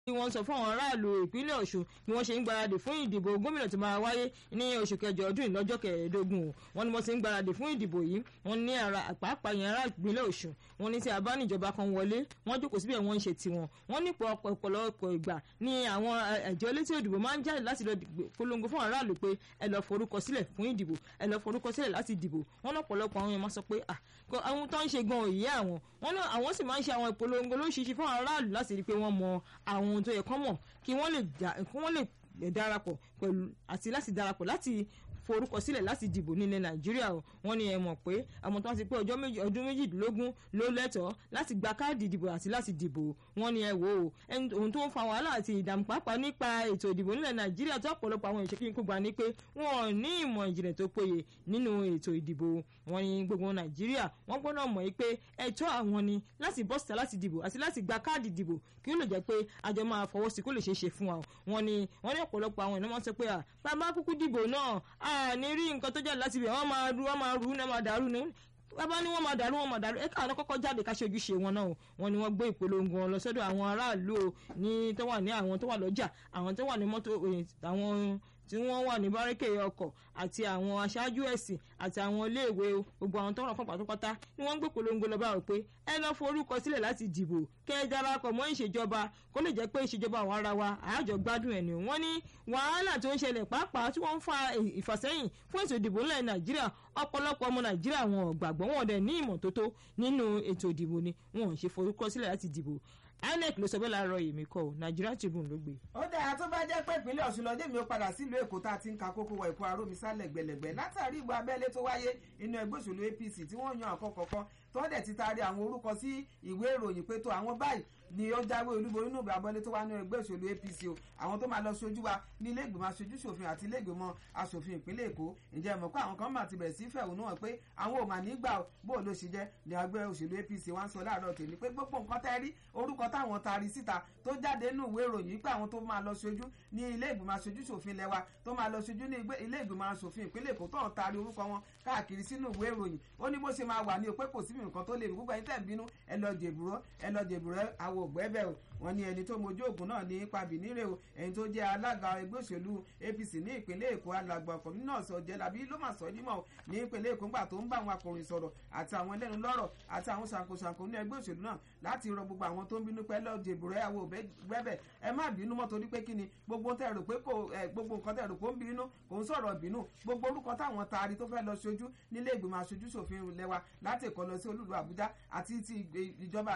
bí wọ́n sọ fún àwọn aráàlú ìpínlẹ̀ ọ̀ṣun bí wọ́n ṣe ń gbáradì fún ìdìbò gómìnà tó máa wáyé ní oṣù kẹjọ ọdún yìí lọ́jọ́ kẹẹ̀ẹ́dógún wọ́n ní wọ́n ti ń gbáradì fún ìdìbò yìí wọ́n ní ara pàápàá yẹn ará ìpínlẹ̀ ọ̀ṣun wọ́n ní tí a bá níjọba kan wọlé wọ́n jókòó síbẹ̀ wọ́n ń ṣe tiwọn wọ́n ní ọ̀pọ̀lọpọ̀ ìgbà ní àwọn ẹ̀jọ́ elétò ìdìbò máa ń jáde láti lọ polongo fún aráàlú pé ẹ lọ forúkọ sílẹ̀ fún ìdìbò ẹ lọ forúkọ sílẹ̀ láti dìbò wọ́n lọ́pọ̀lọpọ̀ àwọn yẹn máa sọ pé àwọn tó ń ṣe gan òye àwọn wọ́n náà àwọn sì máa ń ṣe àwọn ìpolongo lóṣìṣì fún aráàlú láti rí i pé wọ́n mọ àwọn ohun tó yẹ kán mọ̀ kí wọ́n lè darapọ̀ pẹ̀lú àti láti darapọ̀ láti forúkọ sílẹ̀ láti dìbò nílẹ̀ nàìjíríà o wọ́n ní ẹ mọ̀ pé àwọn tó ń ti pé ọjọ́ méjì ọdún méjìdínlógún ló lẹ́tọ̀ọ́ láti gba káàdì ìdìbò àti láti dìbò wọ́n ní ẹ wò ó ohun tó ń fa wàhálà àti ìdààmú pàápàá nípa ètò ìdìbò nílẹ̀ nàìjíríà tó ọ̀pọ̀lọpọ̀ àwọn ìṣèkí kó gbà ní pé wọ́n ní ìmọ̀ ìjìnlẹ̀ tó péye nínú ètò ìdìbò wọ́n ní gbogbo nàìjíríà wọ́n gbọ́dọ̀ mọ̀ pé ẹ̀tọ́ àwọn ni láti bọ́ síta láti dìbò àti láti gba káàdì ìdìbò kí ó lè jẹ́ pé àjọ máa fọwọ́ sí kó lè ṣeé ṣe fún wa wọ́n ní wọ́n ní ọ̀pọ̀lọpọ̀ àwọn ènìyàn sọ pé à bàbá kúkú dìbò náà à ní rí nǹkan tó jáde láti ibẹ̀ wọ́n máa ru wọ́n máa ru ní wọ́n máa dàrú ní bàbá ní wọ́n máa dàrú wọ́n máa dàrú ẹ káwọn kọ́kọ́ jáde ká ṣe ojúṣe wọn náà wọ́n ní wọ́n gbé ìpolongo wọn lọ sọ́dọ̀ àwọn aráàlú ní tó wà ní àwọn tó wà lọ́jà àwọn tó wà ní mọ́tò àwọn tí wọ́n wà ní bárẹ́kẹ̀ ọkọ̀ àti àwọn aṣáájú ẹ̀sìn àti àwọn iléèwé gbogbo àwọn tó ràn fún pátápátá ni wọ́n ń gbé polongo lọ bá rò pé ẹ lọ forúkọ sílẹ̀ láti dìbò kẹ́ ẹ darapọ̀ mọ́ ìṣèjọba kó lè jẹ́ pé ìṣèjọba àwọn ara wa àájọ gbádùn ẹ̀ ni wọ́n ní wàhálà tó ń ṣẹlẹ̀ pàápàá tí wọ́n ń fa ìfàsẹ́yìn fún ètò ìdìbò ńlẹ̀ nàìjíríà ọ̀pọ̀lọpọ̀ ọmọ nàìjíríà wọn ò gbàgbọ́ wọn dẹ̀ ní ìmọ̀tótó nínú ètò ìdìbò ni wọn ò ṣe forúkọ sílẹ̀ láti dìbò inec ló sọ bẹ́ẹ̀ láàárọ̀ èmi kọ́ ò Nigeria Tribune ló gbé. ó dáa tó bá jẹ́ pé ìpínlẹ̀ ọ̀ṣun lọ́dẹ̀ mi ó padà sílùú èkó tá a ti ń ka kókó wọ ìkó arómisá lẹ̀gbẹ̀lẹ̀gbẹ̀ látàrí ìbò abẹ́lé tó wáyé inú ẹgbẹ́ òṣèlú APC tí wọ́n yan àkọ́kọ́kọ́ tó dẹ̀ ti taari àwọn orúkọ sí ìwé ìròyìn pé tó àwọn báyìí ni ó jáwé olúborí nínú ìbò abẹ́lé tó wá ní ẹgbẹ́ òṣèlú APC o àwọn tó máa lọ ṣojú wa ní ilé ìgbìmọ̀ aṣojú ṣòfin àti ilé ìgbìmọ̀ aṣòfin ìpínlẹ̀ èkó ǹjẹ́ mọ̀ pé àwọn kan máa ti bẹ̀rẹ̀ sí fẹ̀hónú hàn pé àwọn ò mà ní gbà bó ló ṣe jẹ́ ní ẹgbẹ́ òṣèlú APC wá ń sọ láàárọ̀ tèmi pé gbogbo nǹkan tẹ́ rí orúkọ táwọn taari síta tó jáde nínú ìwé ìròyìn pé àwọn tó máa lọ ṣojú ní ilé ìgbìmọ̀ aṣojú ṣòfin lẹ́wà tó máa lọ ṣojú ní ilé ìgbìmọ̀ aṣòfin ìpínlẹ̀ èkó tó ń taari orúkọ wọn káàkiri sínú ìwé ìròyìn ó ní bó ṣe máa wà ní o pé kò síbi nǹkan tó lè rí gbogbo ẹni tẹ̀ ń bínú ẹ lọ dèbùrọ́ ẹ lọ dèbùrọ́ àwọn ògbẹ́bẹ̀ o wọ́n ní ẹni tó mojú ògùn náà ní ipa bìnírè o ẹni tó jẹ́ alága ẹgbẹ́ òṣèlú APC ní ìpínlẹ̀ Èkó alàgbà ọkọ̀ nínú ọ̀sẹ̀ ọ̀jẹ̀lábí ló mà sọ nímọ̀ ní ìpínlẹ̀ Èkó ńgbà tó ń bá àwọn akọ̀ròyìn sọ̀rọ̀ àti àwọn ẹlẹ́nu lọ́rọ̀ àti àwọn ṣàǹkóṣàǹkó ní ẹgbẹ́ òṣèlú náà láti rọ gbogbo àwọn tó ń bínú pẹ́ lọ́ọ́ dèbùrẹ́ àwọn ògbẹ́bẹ̀ ẹ má bínú mọ́ torí pé kí ni gbogbo tẹ́ rò pé kò gbogbo nǹkan tẹ́ rò pé ó ń bínú kò ń sọ̀rọ̀ bínú gbogbo orúkọ táwọn taari tó fẹ́ lọ ṣojú nílé ìgbìmọ̀ aṣojú ṣòfin lẹ́wà láti Èkó lọ sí olúlu Àbújá àti ti ìjọba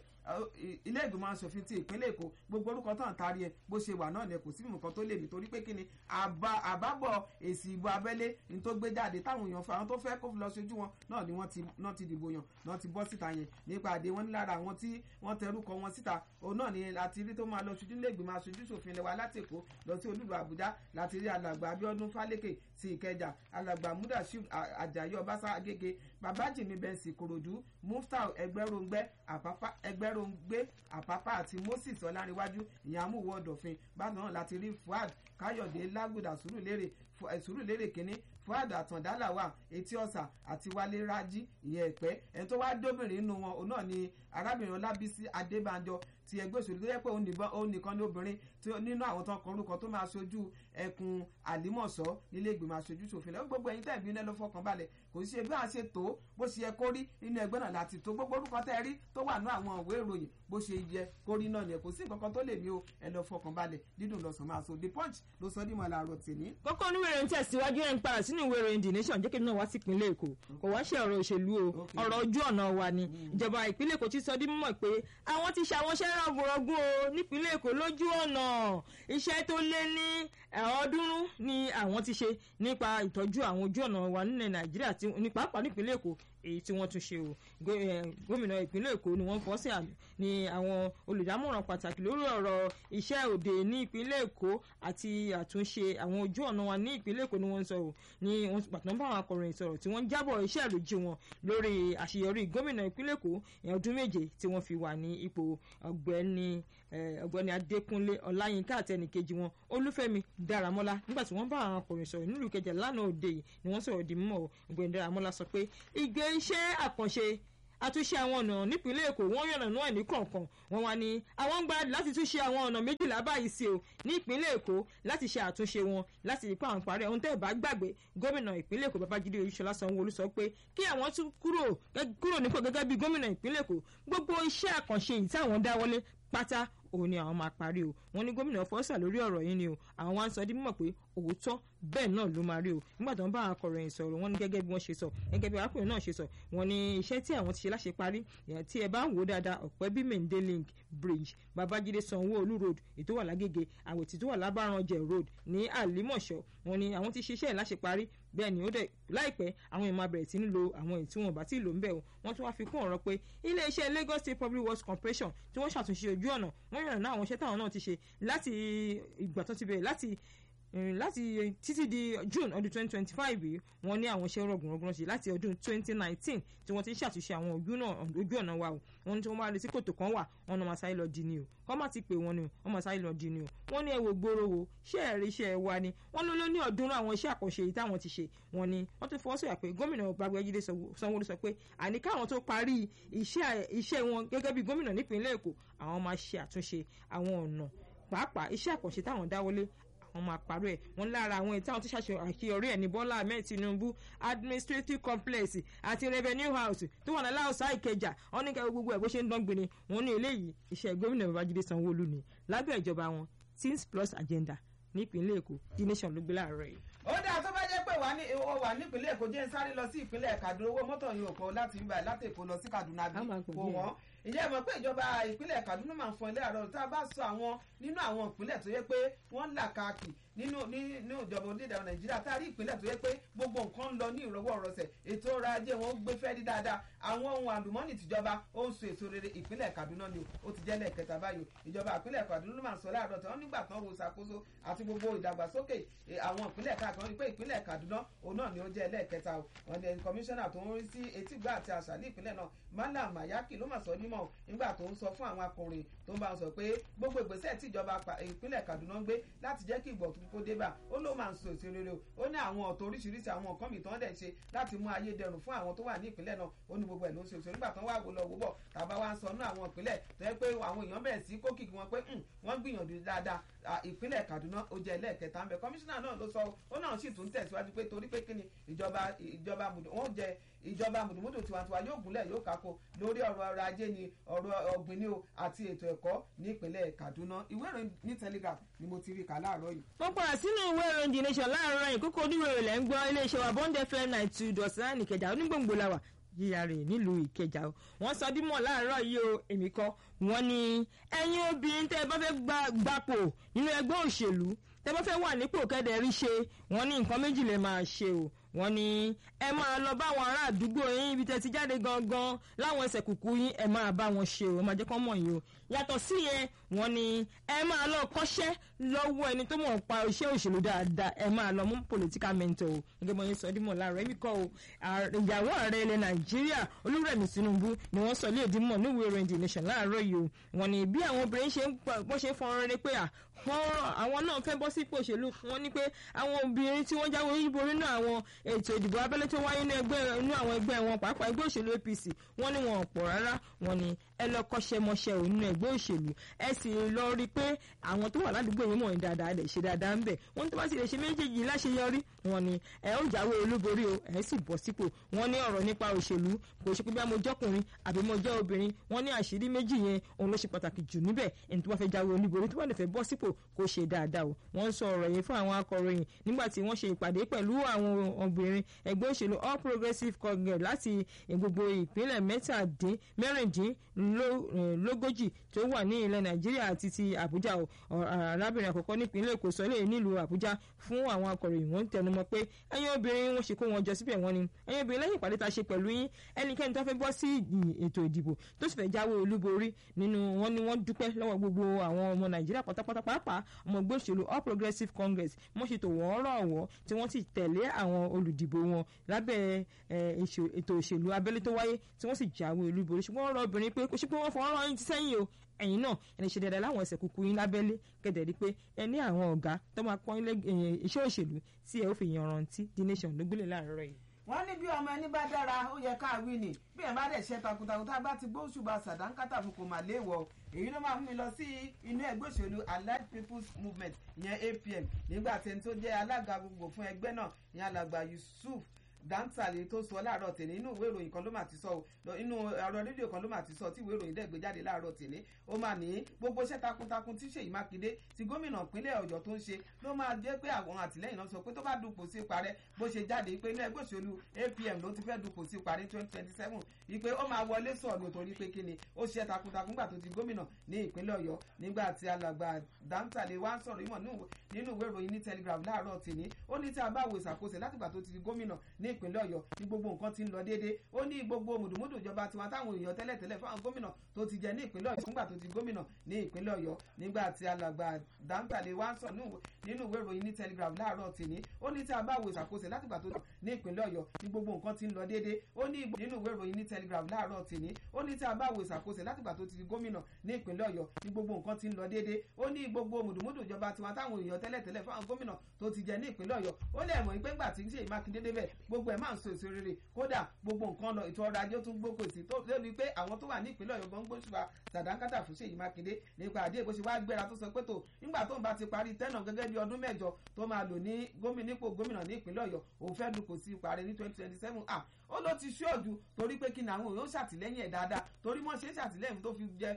ilé ìgbìmọ̀ asòfin ti ìpínlẹ̀ èkó gbogbo orúkọ tán taari ẹ bó ṣe wà náà ni kò sí nǹkan tó lè mí torí pé kí ni àbábọ̀ èsì ìbò abẹ́lé ní tó gbé jáde táwọn èèyàn fa àwọn tó fẹ́ kó lọ ṣojú wọn náà ni wọ́n ti dìbò yàn náà ti bọ́ síta yẹn nípa àdé wọn ní lára àwọn tí wọ́n tẹrúkọ wọn síta òun náà ni láti rí tó máa lọ ṣojú ilé ìgbìmọ̀ aṣojú ṣòfin lẹ́wà láti èkó lọ sí olúlu àbújá láti rí alàgbà abíọ́dún fálékè sí ìkẹjà alàgbà mudashiu ajayi ọbaṣá agége babájìmí bẹ́ǹsì kòròdú muftau ẹgbẹ́ròǹgbẹ́ àpápá ẹgbẹ́ròǹgbé àpápá àti moses ọlárìnwájú ìyẹn amúwọ̀ ọ̀dọ̀fin bákan náà láti rí fuad káyọ̀dé lágùdà sùúrùlérè sùúrùlérè kínní fuad àtàndálàwà etí ọ̀sà àti wálé rájí ìyẹn ẹ̀pẹ́ ẹni tó wá dóbìnrin nínú wọn òun náà ni arábìnrin ọlábísí adébánjọ ti ẹgbẹ́ òṣèlú tó yẹ pé òun nìkan ní obìnrin nínú àwọn tó ń kọ orúkọ tó máa ṣojú ẹkùn àlímọ̀ṣọ́ nílé ìgbìmọ̀ aṣojú ṣòfin lẹ́wọ́n gbogbo ẹ̀yin tẹ̀bí iná ló fọkàn balẹ̀ kò sí bí a ṣe tó bó ṣe yẹ kó rí inú ẹgbẹ́ náà láti tó gbogbo orúkọ tẹ́ rí tó wà ní àwọn ìwé ìròyìn bó ṣe yẹ kó rí náà ni kò sí nǹkan tó lè ní o ẹ lọ fọkàn balẹ̀ dídùn lọ́sàn máa so the punch ló sọ dímọ̀ làárọ̀ tèmi. kókó oníwèé ìròyìn tẹ̀síwájú ẹ̀ ń padà sínú ìwé ìròyìn the nation jẹ́ kí náà wá sí ìpínlẹ̀ èkó kò wá ṣe ọ̀rọ̀ òṣèlú o ọ̀rọ̀ ojú ọ̀nà wa ni ìjọba ìpínlẹ̀ èkó ti sọ dí mímọ̀ pé àwọn ti ṣe àwọn iṣẹ́ rọ̀gùrọ̀gùn o nípínlẹ̀ èkó lójú ọ̀nà iṣẹ́ tó lé ní ọ̀ọ́dúnrún ni àwọn ti ṣe nípa ìtọ́jú àwọn ojú ọ̀nà wa nílẹ̀ nàìjíríà ní pàápàá nípínlẹ̀ èkó èyí tí wọ́n tún ṣe o gómìnà ìpínlẹ̀ èkó ni wọ́n fọ́ sí àmì ní àwọn olùdámọ̀ràn pàtàkì lórí ọ̀rọ̀ iṣẹ́ òde ní ìpínlẹ̀ èkó àti àtúnṣe àwọn ojú ọ̀nà wa ní ìpínlẹ̀ èkó ni wọ́n ń sọ o ní wọ́n pàtàkì bá àwọn akọ̀ròyìn sọ̀rọ̀ tí wọ́n ń jábọ̀ iṣẹ́ àlòjì wọn lórí àṣeyọrí gómìnà ìpínlẹ̀ èkó ọdún méje tí wọ́n fi wà ní ipò ọ̀gbẹ́ni ọ̀gbẹ́ni adékúnlé ọláyínká àtẹnìkejì wọn olúfẹ́mi dáramọ́lá nígbà tí wọ́n bá àwọn akọ̀ròyìn sọ̀rọ̀ nílùú kẹjà lánàá òde yìí ni wọ́n sọ̀rọ̀ di mímọ́ ọ̀gbẹ́ni dáramọ́lá sọ pé ìgbé iṣẹ́ àkànṣe àtúnṣe àwọn ọ̀nà nípínlẹ̀ èkó wọ́n yànnà náà ní kọ̀ọ̀kan wọ́n wá ní àwọn ń gbáradì láti túnṣe àwọn ọ̀nà méjìlá báyìí sí o ní ìpínlẹ̀ èkó láti ṣe àtúnṣe wọn láti rí pé àwọn parí ohun tẹ́ ẹ̀ bá gbàgbé gómìnà ìpínlẹ̀ èkó babájídé oyèsọlá sanwó-olú sọ pé kí àwọn tún kúrò kúrò nípò gẹ́gẹ́ bí gómìnà ìpínlẹ̀ èkó gbogbo iṣẹ́ àkànṣe yìí táwọn dáwọ́lé pátá òun ni àwọn máa parí o wọn ní gómìnà fọsà lórí ọ̀rọ̀ yìí ni o àwọn wá ń sọ di mímọ̀ pé òótọ́ bẹ́ẹ̀ náà ló máa rí o nígbà tó ń bá akọ̀ròyìn sọ̀rọ̀ wọn ní gẹ́gẹ́ bí wọ́n ṣe sọ gẹ́gẹ́ bí arákùnrin náà ṣe sọ wọn ní iṣẹ́ tí àwọn ti ṣe láṣẹ parí tí ẹ bá ń wò dáadáa ọ̀pẹ́ bí mende link bridge babájídé sanwó-olú road ètò wà lágége àwòtí tó wà lábàrànjẹ road ní àlímọ̀ṣọ́ wọn ní àwọn ti ṣiṣẹ́ láṣẹ parí bẹ́ẹ̀ ni ó dẹ̀ láìpẹ́ àwọn èèyàn máa bẹ̀rẹ̀ sí ní lo àwọn èyí tí wọn bá ti lò ń bẹ̀ o wọ́n tún wá fi kún ọ̀rọ̀ pé iléeṣẹ́ Lagos State Public Works Corporation tí wọ́n ṣàtúnṣe ojú ọ̀nà wọ́n yànnà náà àwọn iṣẹ́ táwọn náà ti ṣe láti ìgbà tó ti bẹ̀rẹ̀ láti láti títí di June ọdún twenty twenty five yìí wọ́n ní àwọn iṣẹ́ rọ̀gùnrọ̀gùn ṣe láti ọdún twenty nineteen tí wọ́n ti ń ṣàtúnṣe àwọn ojú ọ̀nà wa o wọ́n ní tí wọ́n bá retí kòtò kan wà wọ́n náà máa sáré lọ di ni o kọ́ má ti pè wọ́n ni o wọ́n máa sáré lọ di ni o wọ́n ní ẹ wo gbòòrò wo ṣé ẹ̀rí iṣẹ́ ẹ wa ni wọ́n ló ló ní ọ̀ọ́dúnrún àwọn iṣẹ́ àkànṣe yìí táwọn ti ṣe wọ́n ní wọ́n tún fọwọ́ sọ̀yà pé gómìnà Babájídé Sanwó-Olú sọ pé àní káwọn tó parí iṣẹ́ wọn gẹ́gẹ́ bí gómìnà nípìnlẹ̀ Èkó àwọn máa ṣe àtúnṣe àwọn ọ̀nà pàápàá iṣẹ́ àkànṣe táwọn dáwọ́lé àwọn máa parọ́ ẹ̀ wọ́n lára àwọn èyí táwọn tó ṣàṣe àṣeyọrí ẹ̀ ní Bọ́lá Ahmed Tinubu administrative complex àti revenue house tó wà ní aláùsá Ìkẹjà wọ́n ní kẹ́kẹ́ gbogbo ẹ̀ bó ṣe ń dán gbin ni wọ́n ní eléyìí iṣẹ́ gómìnà Babájídé Sanwó-Olú ni lábẹ́ ìjọba wọn teams plus agenda nípínlẹ̀ Èkó the nation ló gbé láàárọ̀ yìí. ó dáa tó bá jẹ́ pé ó wà nípínlẹ̀ Èkó jẹ́ ń sáré lọ sí ìpínlẹ̀ Kaduna owó mọ́tò yìí ò kọ́ láti ibà láti Èkó lọ sí Kaduna bí kò wọ́n ìyá ẹ̀ mọ̀ pé ìjọba ìpínlẹ̀ Kaduna máa ń fọn ilé àárọ̀ tá a bá sọ àwọn nínú àwọn ìpínlẹ̀ tó yẹ pé wọ́n là káàkiri nínú nínú ìjọba onídàá Nàìjíríà tá a rí ìpínlẹ̀ tó yẹ pé gbogbo nǹkan ń lọ ní ìrọwọ́ ìrọsẹ̀ ètò ọrọ̀ ajé wọn gbé fẹ́rí dáadáa àwọn ohun àlùmọ́ọ́nì tìjọba ó ń so èso rere ìpínlẹ̀ Kaduna ni ó ti jẹ́ lẹ́ẹ̀kẹta báyìí ìjọba ìpínlẹ̀ Kaduna ló máa ń sọ láàárọ̀ tí wọ́n nígbà tán wo ṣàkóso àti gbogbo ìdàgbàsókè àwọn ìpínlẹ̀ káàkiri wọ́n ní pé ìpínlẹ̀ Kaduna òun náà ni ó jẹ́ lẹ́ẹ̀kẹta wọn ni kọmíṣánná tó ń rí sí etígbà àti àṣà ní ìpínlẹ̀ náà Malam Mayaki ló máa sọ nímọ̀ nígbà tó ń sọ fún àwọn akọrin tó ń bá wọn sọ pé gbogbo ìgbésẹ̀ tí ìjọba ìpínlẹ̀ Kaduna ń gbé láti jẹ́ kí ìgbọ̀tún kó dé bá ó ló máa ń so èso rere o ó ní àwọn ọ̀tọ̀ oríṣiríṣi àwọn nǹkan mìíràn dẹ̀ ṣe láti mú ayé dẹrùn fún àwọn tó wà ní ìpínlẹ̀ náà ó ní gbogbo ẹ̀ ló ń ṣe èso nígbà tán wà wò lọ wò bọ̀ tàbá wa ń sọ ní àwọn ìpínlẹ̀ tó yẹ pé àwọn èèyàn bẹ̀rẹ̀ sí kókìkì wọn pé wọ́n gbìyànjú dáadáa ìpínlẹ̀ Kaduna ó jẹ́ ẹlẹ́ẹ̀kẹta ń bẹ kọmíṣánná náà ló sọ ó náà sì tún tẹ̀síwájú pé torí pé kíni ìjọba ìjọba wọn jẹ ìjọba mùdùmùdù tiwantiwa yóò gúnlẹ̀ yóò kákó lórí ọ̀rọ̀ ọrọ̀ ajé ni ọ̀rọ̀ ọ̀gbìn ni o àti ètò ẹ̀kọ́ nípínlẹ̀ Kaduna ìwé ìròyìn ní Telegraph ni mo ti rí kà láàárọ̀ yìí. mo padà sínú ìwé ìròyìn The Nation láàárọ̀ yìí kókó oníròyìn lẹ́ ń gbọ́ iléeṣẹ́ wa Bond FM ninety two dot nine Ìkẹjà onígbòǹgbò la wà yíya rẹ̀ nílùú Ìkẹjà o wọ́n sọ dímọ̀ láàárọ̀ yìí o èmi kọ́ wọ́n ní ẹ̀yin obìnrin tẹ́ ẹ bá fẹ́ gbapò nínú ẹgbẹ́ òṣèlú tẹ́ bá fẹ́ wà nípò kẹ́dẹ̀ rí ṣe wọ́n ní nǹkan méjì lè máa ṣe o wọ́n ní ẹ máa lọ bá àwọn ará àdúgbò yín ibi tẹ́ ti jáde gangan láwọn ẹsẹ̀ kùkú yín ẹ máa bá wọn ṣe o ẹ máa jẹ́ kó mọ̀ yín o yàtọ̀ sí yẹn wọ́n ní ẹ máa lọ kọ́ṣẹ́ lọ́wọ́ ẹni tó mọ̀ pa iṣẹ́ òṣèlú dáadáa ẹ máa lọ mú political mentor o gẹ́gẹ́ bọ́ yín sọ dímọ̀ láàárọ̀ ẹ̀mí kọ́ o ìyàwó ààrẹ ilẹ̀ nàìjíríà olúrẹ̀mí tinubu ni wọ́n sọ ilé ìdímọ̀ níwèé ìròyìn the nation láàárọ̀ yìí o wọ́n ní bí àwọn obìnrin ṣe ń bọ́ ṣe ń fọ́nrán rẹ pé àwọn náà fẹ́ bọ́ sípò òṣèlú wọ́n ní pé àwọn obìnrin tí wọ́n jáwé olúborí náà àwọn ètò ìdìbò abẹ́lé tó wáyé ní àwọn ẹgbẹ́ wọn pàápàá ẹgbẹ́ òṣèlú APC wọ́n ní wọn ò pọ̀ rárá wọ́n ní ẹ lọ kọ́ṣẹ́mọṣẹ́ ò nínú ẹgbẹ́ òṣèlú ẹ sì lọ rí i pé àwọn tó wà ládùúgbò yìí mọ̀ ní dáadáa lè ṣe dáadáa ń bẹ̀ wọ́n tó bá sì lè ṣe méjèèjì láṣeyọrí wọ́n ní ẹ ó jáwé olúborí o ẹ sì bọ́ sípò wọ́n ní ọ̀rọ̀ nípa òṣèlú kò ṣe pé bí mo jọkùnrin àbí mo jẹ́ obìnrin wọ́n ní àṣírí méjì yẹn òun ló ṣe pàtàkì jù níbẹ̀ ẹni tó bá fẹ́ jáwé olúborí tó bá lè fẹ́ bọ́ sípò kó ṣe dáadáa o wọ́n ń sọ ọ̀rọ̀ yìí fún àwọn akọ̀ròyìn nígbà tí wọ́n ṣe ìpàdé pẹ̀lú àwọn obìnrin ẹgbẹ́ òṣèlú All Progressives Congress láti gbogbo ìpínlẹ̀ mẹ́tàdín mẹ́rìndínlógójì tó wà ní ilẹ̀ Nàìjíríà àti ti Àbújá o arábìnrin àkọ́kọ́ nípínlẹ̀ Èkó sọ lè nílùú Àbújá fún àwọn akọ̀ròyìn wọ́n ń tẹnumọ́ pé ẹ̀yin obìnrin wọ́n ṣe kó wọn jọ síbẹ̀ wọ́n ni ẹ̀yin obìnrin lẹ́yìn ìpàdé ta ṣe pẹ̀lú yín ẹnikẹ́ni tó fẹ́ bọ́ sí ètò ìdìbò tó sì fẹ́ jáwé olúborí nínú wọn ni wọ́n dúpẹ́ lọ́wọ́ gbogbo àwọn ọmọ Nàìjíríà pátápátá pàápàá ọmọ ẹgbẹ́ òṣèlú All Progressives Congress wọ́n ṣètò wọ́n rọ̀ wọ́ tí wọ́n sì tẹ̀lé àwọn olùdìbò wọn lábẹ́ ètò òṣèlú abẹ́lé tó wáyé tí wọ́n sì jáwé olúborí ṣùgbọ́n wọ́n rọ obìnrin pé kò ṣe pé wọ́n fọwọ́ rán yín ti sẹ́yìn o ẹ̀yin náà ẹni ṣe dáadáa láwọn ẹsẹ̀ kúkú yín lábẹ́lé kẹ̀dẹ̀ rí pé ẹ ní àwọn ọ̀gá tó máa pọ́n iṣẹ́ òṣèlú tí ẹ ó fi yanrantí The Nation ló gbélé láàárọ̀ yìí wọ́n ní bí ọmọ ẹni bá dára ó yẹ ká wí ni bí ẹ̀ bá dẹ̀ ṣe takuntakun tá a bá ti gbóṣùbà sàdánkátà fún kò mà léèwọ̀ èyí ló máa mú mi lọ sí inú ẹgbẹ́ òṣèlú allied people's movement ìyẹn apm nígbà tí ẹni tó jẹ́ alága gbogbo fún ẹgbẹ́ náà ìyẹn alàgbà yusuf dáńtàlè tó sọ láàárọ̀ tèmi inú ìwé ìròyìn kan ló mà ti sọ o inú ẹ̀rọ rédíò kan ló mà ti sọ tí ìwé ìròyìn dẹ̀ gbé jáde láàárọ̀ tèmi ó mà ní gbogbo iṣẹ́ takuntakun tí Ṣèyí Mákindé ti gómìnà ìpínlẹ̀ Ọ̀yọ́ tó ń ṣe ló máa jẹ́ pé àwọn àtìlẹ́yìn náà sọ pé tó bá dupò sí parẹ́ bó ṣe jáde pé inú ẹgbẹ́ òṣèlú APM ló ti fẹ́ dupò sí parẹ́ twenty twenty seven ìpè ó máa wọlé sọ̀rọ̀ torí pé kíni ó ṣe takuntakun nígbà tó ti gómìnà ní ìpínlẹ̀ Ọ̀yọ́ nígbà tí alàgbà dáńtàlè wá ń sọ̀rọ̀ ìmọ̀ nínú ìwé ìròyìn ní Telegraph láàárọ̀ tèmi ó ní tí a bá wo ìṣàkóso látìgbà tó ti di gómìnà ní ìpínlẹ̀ Ọ̀yọ́ ní gbogbo nǹkan ti ń lọ déédéé ó ní gbogbo mùdùmùdù ìjọba tiwọn táwọn èèyàn tẹ́lẹ̀tẹ́lẹ̀ fáwọn gómìnà tó ti jẹ ní ìpínlẹ̀ Ọ̀yọ́ nígbà tó ti gómìnà ní ìpínlẹ̀ Ọ̀yọ́ nígbà tí alàgbà dáńtàlè wá ń sọ nínú ìwé ìròyìn ní Telegraph láàárọ̀ tèmi ó ní tí a bá wo ìṣàkóso látìgbà tó ti ní ìpínlẹ̀ Ọ̀yọ́ ní gbogbo nǹkan ti ń lọ déédéé ó ní nínú ìwé ìròyìn ní Telegraph láàárọ̀ tèmi ó ní tí a bá wo ìṣàkóso látìgbà tó ti di gómìnà ní ìpínlẹ̀ Ọ̀yọ́ ní gbogbo nǹkan ti ń lọ déédéé ó ní gbogbo mùdùmùdù ìjọba tiwọn táwọn èèyàn tẹ́lẹ̀tẹ́lẹ̀ fáwọn gómìnà tó ti jẹ ní ìpínlẹ̀ Ọ̀yọ́ ó lè mọ̀ pé ńgbà tí Ṣèyí Mákindé débẹ̀ gbogbo ẹ̀ máa ń so èso rere kódà gbogbo nǹkan lọ ètò ọrọ̀ ajé tún gbókò sí tó lébi pé àwọn tó wà ní ìpínlẹ̀ Ọ̀yọ́ gan gbóṣùwà sàdánkátà fún Ṣèyí Mákindé nípa àdé bó ṣe wá gbéra tó sọ pé tó nígbà tó ń bá ti parí tẹ́nà gẹ́gẹ́ bí ọdún mẹ́jọ tó máa lò ní gómìnà ipò gómìnà ní ìpínlẹ̀ Ọ̀yọ́ òun fẹ́ dupò sí ìparí ní twenty twenty seven ah ó ló ti ṣọ́ọ̀jù torí pé kí ni àwọn èèyàn ṣàtìlẹ́yìn ẹ̀ dáadáa torí wọ́n ṣe é ṣàtìlẹ́yìn tó fi jẹ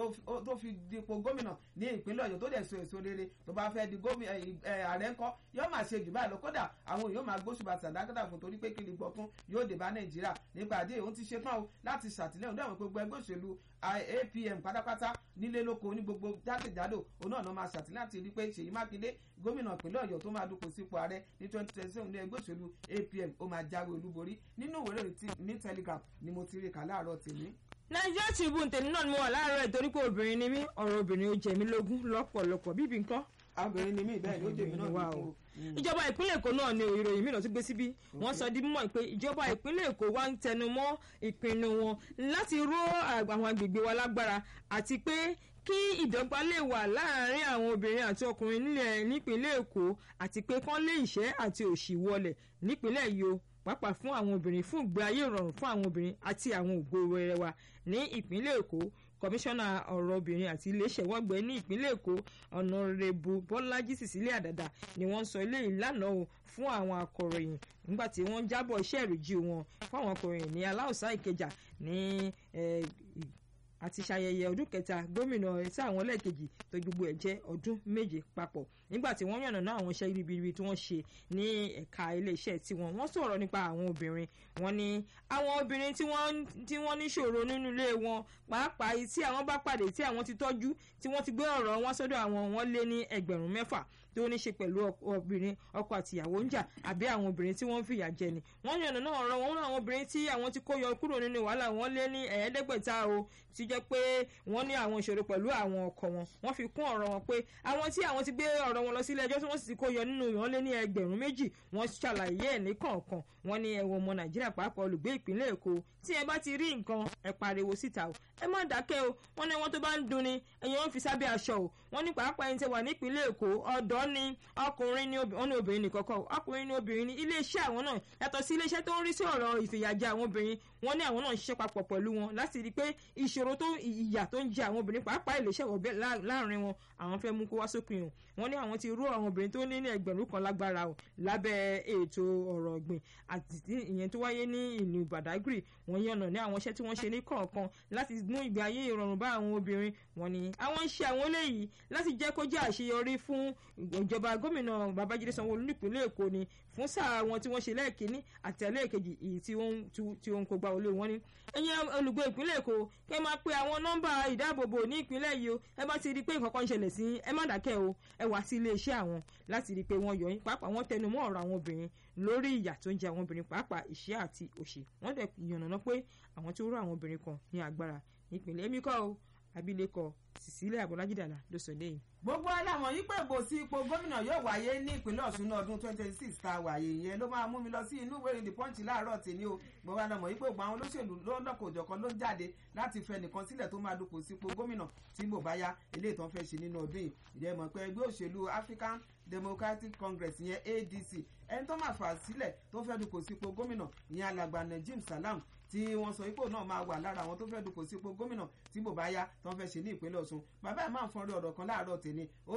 tó fi dipò gómìnà ní ìpínlẹ̀ Ọ̀yọ́ tó dẹ̀ so èso rere tó bá fẹ́ di ààrẹ ńkọ́ yóò máa ṣe jù báyìí lọ kódà àwọn èèyàn máa gbóṣùbà sàdákàtà fún torí pé kí ni gbọ̀tún yóò dé bá Nàìjíríà nípa àdé òun ti ṣe tán o láti ṣàtìlẹ́yìn dáhùn gbogbo ẹgbẹ́ òṣèlú APM pátápátá nílé lóko ní gbogbo jákèjádò òun náà máa ṣàtìlẹ́yìn láti rí pé Ṣèyí Mákindé gómìnà ìpínlẹ̀ Ọ̀yọ́ tó máa dupò sípò ààrẹ ní twenty twenty seven ní ẹgbẹ́ òṣèlú APM ó máa jáwé olúborí nínú ìwé ìròyìn ní Telegraph ni mo ti rí kà láàárọ̀ tèmi. Nigeria Tribune tèmi náà ni mo wà láàárọ̀ ẹ̀ torí pé obìnrin ni mí ọ̀rọ̀ obìnrin ó jẹ mí lógún lọ́pọ̀lọpọ̀ bíbí nǹkan obìnrin ni mí bẹ́ẹ̀ ni ó jẹ mí náà wà o ìjọba ìpínlẹ̀ èkó náà ni ìròyìn mìíràn tún gbé síbí wọ́n sọ di mímọ̀ pé ìjọba ìpínlẹ̀ èkó wá ń tẹnu mọ́ ìpinnu wọn láti ró àwọn agbègbè wa lágbára àti pé kí ìdọ́gba lè wà láàárín àwọn obìnrin àti ọkùnrin nílẹ̀ nípínlẹ̀ èkó àti pé kán lé ìṣẹ́ àti òṣì wọlẹ̀ nípínlẹ̀ yìí o pàápàá fún àwọn obìnrin fún ìgbé ayé ìrọ̀rùn fún àwọn obìnrin àti àwọn ògo wẹrẹ wa ní ìpínlẹ̀ èkó kọmíṣánná ọ̀rọ̀ obìnrin àti iléeṣẹ́ wọ́gbẹ́ ní ìpínlẹ̀ èkó ọ̀nàrẹ́bù bọ́lájí sísílẹ̀ àdàdà ni wọ́n sọ eléyìí lánàá o fún àwọn akọ̀ròyìn nígbà tí wọ́n jábọ̀ iṣẹ́ ìrìjì wọn fún àwọn akọ̀ròyìn ní aláùsá ìkẹjà ní àti ṣayẹyẹ ọdún kẹta gómìnà tí àwọn lẹ́ẹ̀kejì tó gbogbo ẹ̀ jẹ́ ọdún méje papọ̀ nígbà tí wọ́n yànnàná àwọn iṣẹ́ ribiribi tí wọ́n ṣe ní ẹ̀ka iléeṣẹ́ tiwọn wọ́n sọ̀rọ̀ nípa àwọn obìnrin wọ́n ní àwọn obìnrin tí wọ́n tí wọ́n níṣòro nínú ilé wọn pàápàá tí àwọn bá pàdé tí àwọn ti tọ́jú tí wọ́n ti gbé ọ̀rọ̀ wọn sọ́dọ̀ àwọn wọn lé ní ẹgbẹ̀rún mẹ́fà tó ní ṣe pẹ̀lú obìnrin ọkọ àtìyàwó ń jà àbí àwọn obìnrin tí wọ́n fìyà jẹ ni wọ́n yànnà náà ọ̀rọ̀ wọn àwọn obìnrin tí àwọn ti kó yọ kúrò nínú wàhálà wọn lé ní ẹ̀ẹ́dẹ́gbẹ̀ta o ti jẹ́ pé wọ́n ní àwọn ìṣòro pẹ̀lú àwọn ọkọ wọn wọ́n fi kún ọ̀rọ̀ wọn pé àwọn tí àwọn ti gbé ọ̀rọ̀ wọn lọ sílé ẹjọ́ tí wọ́n sì ti kó yọ nínú wọn lé ní ẹgbẹ̀rún méjì wọ́n ṣàlàyé ẹ̀ ní kọ̀ọ̀kan wọ́n ní ẹ̀wọ̀n ọmọ nàìjíríà pàápàá olùgbé ìpínlẹ̀ èkó tí ẹ bá ti rí nǹkan ẹ pariwo síta o ẹ má dákẹ́ o wọ́n ní wọ́n tó bá ń dunni ẹ̀yìn wọn fi sábẹ́ aṣọ o wọ́n ní pàápàá ẹni tẹ wà nípínlẹ̀ èkó ọ̀dọ́ ni ọkùnrin ni wọ́n ní obìnrin nìkan kọ́ ọkùnrin ni obìnrin ni iléeṣẹ́ àwọn náà yàtọ̀ sí iléeṣẹ́ tó ń rí sí ọ̀rọ̀ ìfìyàjẹ àwọn obìnrin wọ́n ní àwọn náà ń ṣiṣẹ́ papọ̀ pẹ̀lú wọn láti rí i pé ìṣòro tó ìyà tó ń jẹ àwọn obìnrin pàápàá iléeṣẹ́ wọ̀ láàrin wọn àwọn fẹ́ mú kó wá sópin o wọ́n ní àwọn ti rú àwọn obìnrin tó ní ní ẹgbẹ̀rún kan lágbára o lábẹ́ ètò ọ̀rọ̀ ọ̀gbìn àti ìyẹn tó wáyé ní ìlú Badagry wọ́n yànnà ní àwọn iṣẹ́ tí wọ́n ṣe ní kọ̀ọ̀kan láti mú ìgbé ayé ìrọ̀rùn bá àwọn obìnrin wọ́n ní àwọn ń ṣe àwọn eléyìí láti jẹ́ kó jẹ́ àṣeyọrí fún ìjọba gómìnà Babájídé Sanwó-Olú nípínlẹ̀ Èkó ni fún sáà wọn tí wọ́n ṣe lẹ́ẹ̀kínní àti ẹlẹ́ẹ̀kejì èyí tí wọ́n ń kó gba olé wọn ní. ẹ̀yin olùgbé ìpínlẹ̀ Èkó kẹ́ máa pe àwọn nọ́mbà ìdáàbòbò ní ìpínlẹ̀ yìí o ẹ bá ti rí i pé nǹkan kan ń ṣẹlẹ̀ sí ẹ má dákẹ́ o ẹ wá sí iléeṣẹ́ àwọn láti rí i pé wọ́n yọ yín pàápàá wọ́n tẹnu mọ́ ọ̀rọ̀ àwọn obìnrin lórí ìyà tó ń jẹ àwọn obìnrin pàápàá ìṣẹ́ àti òṣì wọ́n dẹ̀ yànnàná pé àwọn tó rú àwọn obìnrin kan ní agbára nípìnlẹ̀ èmi kọ́ o abilékọ Cecilia Bọ́lájídàlà ló sọ léyìn. gbogbo alámọ̀ yìí pé ìbò sí ipò gómìnà yóò wáyé ní ìpínlẹ̀ Ọ̀ṣun ní ọdún twenty twenty six tá a wáyé yẹn ló máa mú mi lọ sí inú ìwé ìrìn Punch láàárọ̀ tèmi o gbogbo alámọ̀ yìí pé ògbà àwọn olóṣèlú lọ́lọ́kọ̀ọ́jọ̀kan ló ń jáde láti fẹ́ nìkan sílẹ̀ tó máa dupò sí ipò gómìnà tí ìbò bá yá eléyìí tó ń fẹ́ ṣe nínú ọdún yìí ìdẹ́ mọ̀ pé ẹgbẹ́ òṣèlú African Democratic Congress ìyẹn ADC ẹni tó máa fà sílẹ̀ tó fẹ́ dupò sí ipò gómìnà ìyẹn alàgbà Najim Salam tí wọ́n sọ ipò náà máa wà lára àwọn tó fẹ́ dupò sí ipò gómìnà tí bò bá yá tó ń fẹ́ ṣe ní ìpínlẹ̀ Ọ̀ṣun bàbá ẹ̀ máa ń fọ́nrí ọ̀rọ̀ kan láàárọ̀ tèmi ó